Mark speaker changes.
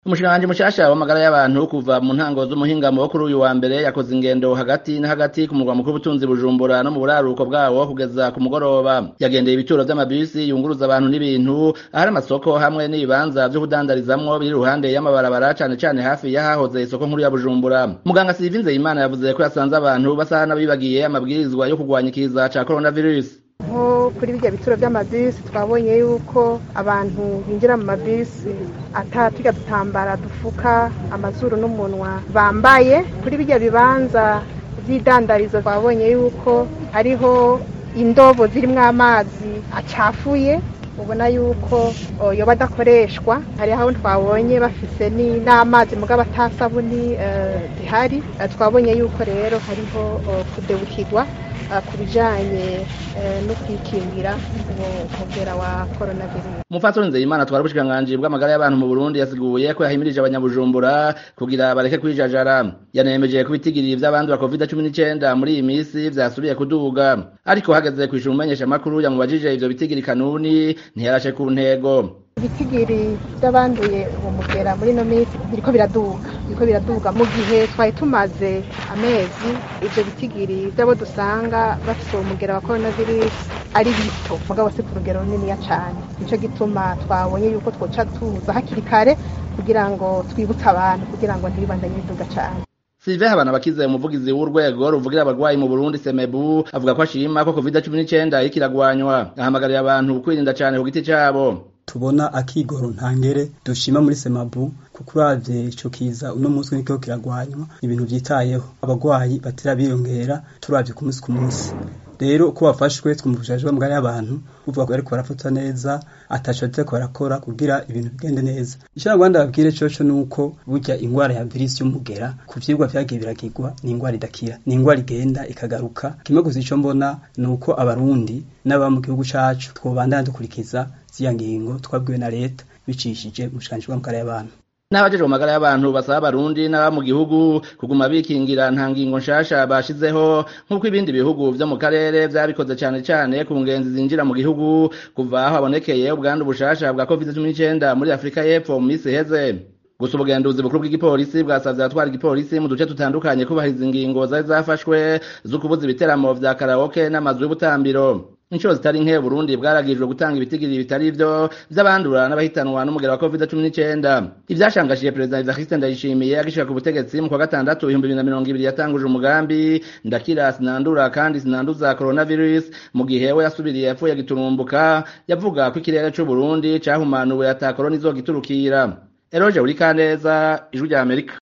Speaker 1: umushikiranganji mushasha w'amagara y'abantu kuva mu ntango z'umuhingamo wo kuri uyu wa mbere yakoze ingendo hagati na hagati ku murwa mukuru w'ubutunzi bujumbura no mu buraruko bwawo kugeza ku mugoroba yagendeye ibituro vy'amabisi yunguruza abantu n'ibintu ahari amasoko hamwe n'ibibanza vyo kudandarizamwo biri iruhande y'amabarabara cane cane hafi y'ahahoze isoko nkuru ya bujumbura muganga Sylvie Nzeyimana yavuze ko yasanze abantu basa n'abibagiye amabwirizwa yo kurwanya ikiza ca coronavirus
Speaker 2: nko kuri birya bituro by'amabisi twabonye yuko abantu binjira mu mabisi atatwiga dutambara dufuka amazuru n'umunwa bambaye kuri birya bibanza vy'idandarizo twabonye yuko hariho indobo zirimwo amazi acafuye ubona yuko yoba adakoreshwa hari aho twabonye bafise n'amazi mugabo atasabuni zihari twabonye yuko rero hariho kudebukirwa ku bijanye no kwikingira umugera wa coronavirus
Speaker 1: umupfasoni nzeyimana twari ubushikiranganji bw'amagara y'abantu mu burundi yasiguye ko yahimirije abanyabujumbura kugira bareke kwijajara yanemeje ko ibitigiri vy'abandura covid cumi n'icenda muri iyi misi vyasubiye kuduga ariko hageze kwishura umumenyeshamakuru yamubajije ivyo bitigiri kanuni ntiyarashe ku ntego
Speaker 2: ibitigiri by'abanduye uwo mugera muri ino minsi biriko biraduga biriko biraduga mu gihe twari tumaze amezi ivyo bitigiri vy'abo dusanga bafise uwo mugera wa coronavirus ari bito mugabo si ku rugero runiniya cane nico gituma twabonye yuko twoca tuza hakiri kare kugira ngo twibutse abantu kugira ngo ntibibandanye biduga cane
Speaker 1: Sylvain Habanabakize umuvugizi w'urwego ruvugira abarwayi mu Burundi Semebu avuga ko ashima ko COVID-19 iriko iragwanywa ahamagarira abantu kwirinda cane ku giti cabo
Speaker 3: tubona akigoro ntangere dushima muri semabu kuko uravye ico kiza uno munsi niko kiragwanywa ibintu vyitayeho abagwayi batera biyongera turavye ku munsi ku munsi rero uko bafashwe twumvishije bamugari y'abantu uvuga ko ariko barafatwa neza ataco ariko barakora kugira ibintu bigende neza icyo Rwanda babwire coco nuko burya ingwara ya virus y'umugera ku vyigwa vyagiye biragirwa ni ingwara idakira ni ingwara igenda ikagaruka kimwe gusa ico mbona nuko abarundi n'aba mu gihugu cacu twobandana dukurikiza ziya ngingo twabwiwe na leta bicishije mu bushikiranganji bw'amagara y'abantu
Speaker 1: n'abajejwe mu magara y'abantu basaba abarundi n'aba mu gihugu kuguma bikingira nta ngingo nshasha bashizeho nk'uko ibindi bihugu vyo mu karere vyabikoze cane cane ku ngenzi zinjira mu gihugu kuva aho habonekeye ubwandu bushasha bwa covid-19 muri afurika y'epfo mu misi iheze gusa ubugenduzi bukuru bw'igipolisi bwasavye abatwara igipolisi mu duce tutandukanye kubahiriza ingingo zari zafashwe zo kubuza ibiteramo vya karaoke n'amazu y'ubutambiro inshuro zitari nke Burundi bwaragijwe gutanga ibitigiri bitari ivyo vy'abandura n'abahitanwa n'umugera wa COVID-19 ivyashangashije perezida Evariste Ndayishimiye agishika ku butegetsi mu kwa gatandatu ibihumbi bibiri na mirongo ibiri yatanguje umugambi ndakira sinandura kandi sinanduza coronavirus mu gihe we yasubiriye yapfuye giturumbuka yavuga ko ikirere c'u Burundi cahumanuwe ata corona izogiturukira Eroje Urikaneza ijwi rya Amerika